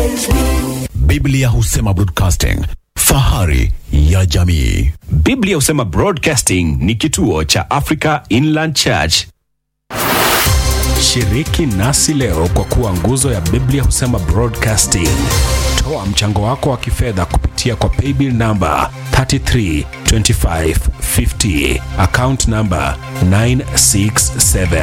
Biblia husema broadcasting, fahari ya jamii. Biblia husema Broadcasting ni kituo cha Africa Inland Church. Shiriki nasi leo kwa kuwa nguzo ya Biblia husema Broadcasting. Toa mchango wako wa kifedha kupitia kwa paybill namba 332550 account namba 967.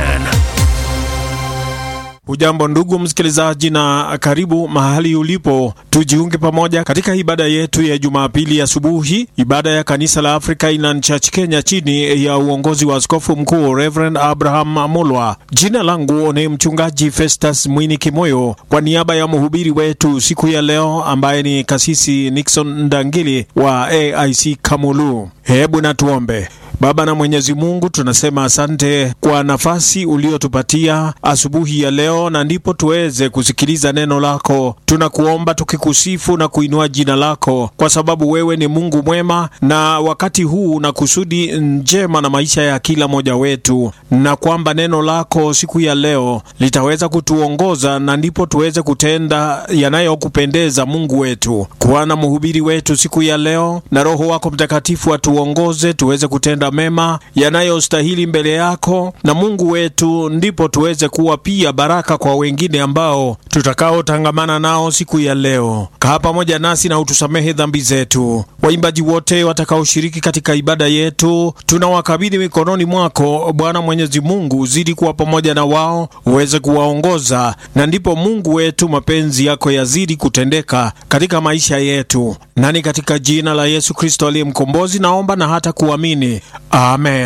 Hujambo ndugu msikilizaji, na karibu mahali ulipo, tujiunge pamoja katika ibada yetu ya Jumapili asubuhi, ibada ya kanisa la Africa Inland Church Kenya chini ya uongozi wa askofu mkuu Reverend Abraham Amolwa. Jina langu ni mchungaji Festus Mwini Kimoyo, kwa niaba ya mhubiri wetu siku ya leo ambaye ni kasisi Nixon Ndangili wa AIC Kamulu. Hebu na tuombe. Baba na Mwenyezi Mungu, tunasema asante kwa nafasi uliotupatia asubuhi ya leo, na ndipo tuweze kusikiliza neno lako. Tunakuomba tukikusifu na kuinua jina lako, kwa sababu wewe ni Mungu mwema, na wakati huu na kusudi njema na maisha ya kila mmoja wetu, na kwamba neno lako siku ya leo litaweza kutuongoza, na ndipo tuweze kutenda yanayokupendeza Mungu wetu. Kuwa na mhubiri wetu siku ya leo, na Roho wako Mtakatifu atuongoze tuweze kutenda mema yanayostahili mbele yako na Mungu wetu, ndipo tuweze kuwa pia baraka kwa wengine ambao tutakaotangamana nao siku ya leo. Kaa pamoja nasi na utusamehe dhambi zetu. Waimbaji wote watakaoshiriki katika ibada yetu tunawakabidhi mikononi mwako Bwana Mwenyezi Mungu, zidi kuwa pamoja na wao, uweze kuwaongoza, na ndipo Mungu wetu mapenzi yako yazidi kutendeka katika maisha yetu, nani katika jina la Yesu Kristo aliye mkombozi naomba na hata kuamini, amen.